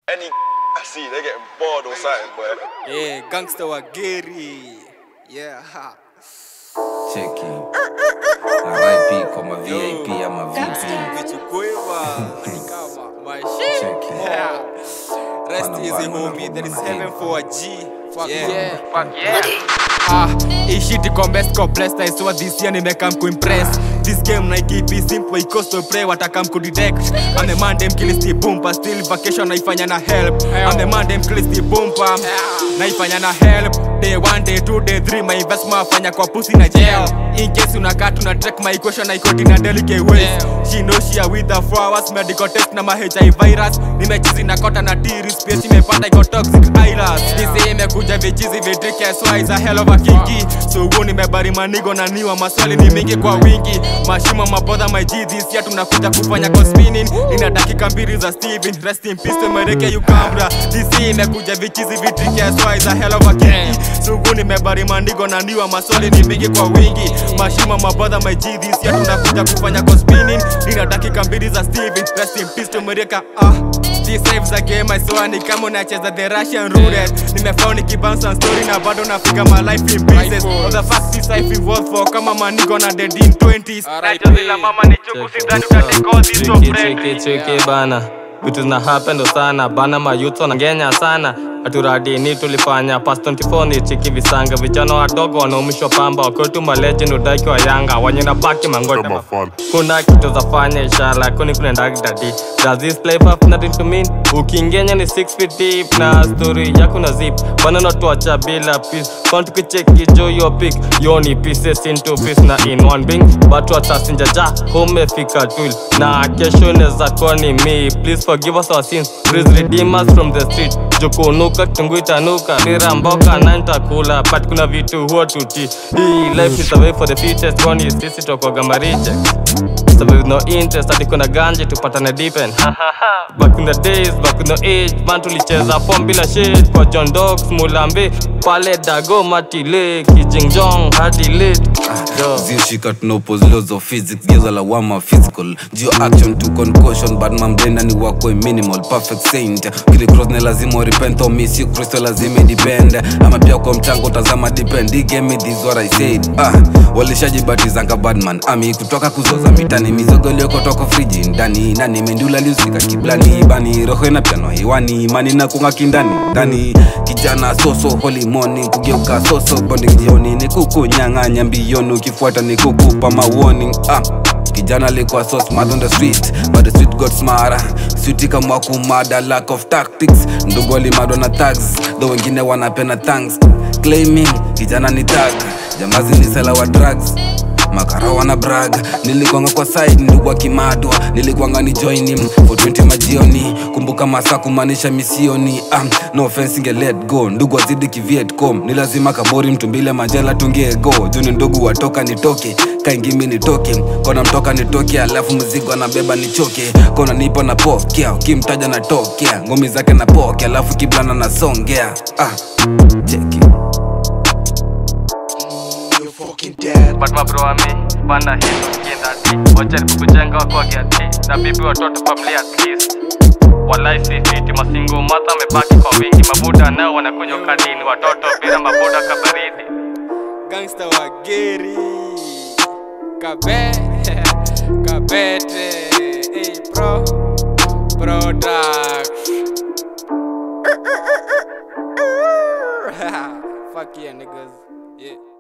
any I see, they getting bored or something, boy. Yeah, gangster wa Gary. Yeah. ha. cheki RIP kwa ma VIP ama VP Vichukuiwa kama my shit. Cheki. Yeah. Rest Bana, easy bana, homie, there is bana, heaven bana. for a G. Fuck Yeah. yeah. Fuck yeah. Ah, hii shit iko best kwa blessed I swear this year nimekam kuimpress This game na keep it simple because to pray watakam kudetect I'm the man dem kilisti bumper still vacation naifanya na help I'm the man dem kilisti bumper naifanya na help Day one, day two, day three my investment afanya kwa pussy na jail In case unakaa tuna track my equation na iko in a delicate ways She know she are with the flowers medical test na ma HIV virus nimechizi na kota na tiris pia imepanda iko toxic virus Disi imekuja vichizi vitriki as why is a hell of a kinky So huo nimebari manigo na niwa maswali ni mingi kwa wingi Mashimo mabodha my G this year tunakuja kufanya kwa spinning Nina dakika mbili za Steven rest in peace tumereke Ukambra Disi imekuja vichizi vitriki as why is a hell of a kinky So huo nimebari manigo na niwa maswali ni mingi kwa wingi Mashimo mabodha my G this year tunakuja kufanya kwa spinning Nina dakika mbili za Steven rest in peace tumereka ah This saves the game I saw ni kama unacheza the Russian roulette Nimefound nikibounce on story na bado nafika my life in pieces Of the fact this life involved for kama manigo na dead in 20s Nachozi la mama ni chuku sidhani utatake all this for Cheki, friendly cheki, cheki bana vitu zina happen ndo sana bana mayuto na ngenya sana haturadini tulifanya pas 24 ni chiki visanga vijana wadogo wanaumishwa pamba wakotu malegend udaki wa yanga wenye na baki mangoja kuna kitu za fanya ishara kuni kunaendagi dadi does this life have nothing to mean ukingenya ni 6 feet deep na story yako na zip bana natuacha bila peace kwa tukicheki jo yo pick yo ni pieces into piece na in one being but watasinjaja homefika twil na kesho inaweza kuwa ni me please forgive us our sins please redeem us from the street jukunuka kitungu itanuka nira mboka na nitakula but kuna vitu huwa tuti hii life is a way for the fittest kwani sisi tokwaga mariche So with no interest hadi kuna ganje tupatane deepen back in the days back in the age man tulicheza form bila shit kwa John Dogs Mulambe pale Dago Matile Kijingjong hadi late Yo. zioshika tunopose laws of physics geza lawama physical geo action to concussion but mamdenda ni wakwe minimal perfect saint kili cross ne lazima repent or miss you kristo lazima depend ama pia kwa mchango tazama depend He gave me this what i said ah walishajibatizanga badman ami kutoka kuzoza mitani mizogo iliyokotoka friji ndani nani mendula liusika kiblani bani roho ina piano hewani imani na kunga kindani ndani kijana soso holy morning kugeuka soso bonding jioni ni kukunyang'anya mbioni ukifuata ni kukupa mawarning ah kijana alikuwa so smart on the street but the street got smarter switi kama kumada lack of tactics ndugu alimadwa na tags tho wengine wanapena thanks claiming kijana ni tag jambazi ni sela wa drugs makara wana brag nilikwanga kwa side ndugu akimadwa nilikwanga ni join him for 20 majioni kumbuka masaa kumaanisha misioni um, no offense inge let go ndugu azidi kivietcom ni lazima kabori mtumbile majela tungie go juni ndugu watoka nitoke kaingimi nitoke kona mtoka nitoke alafu mzigo anabeba nichoke kona nipo na pokea ukimtaja natokea ngumi zake na poke alafu kiblana nasongea ah, cheki You're fucking dead. but mabro wa mi bana hii tukienda ti wajaribu kujenga wakwage ati na bibi watoto familia at least walai si fiti masingo madha amebaki kwa wingi mabuda nao wanakunywa kadini watoto bila mabuda kabaridi Gangster wa Gary. Kabe. Kabete. Hey, bro. Product. Fuck yeah, niggas. Yeah.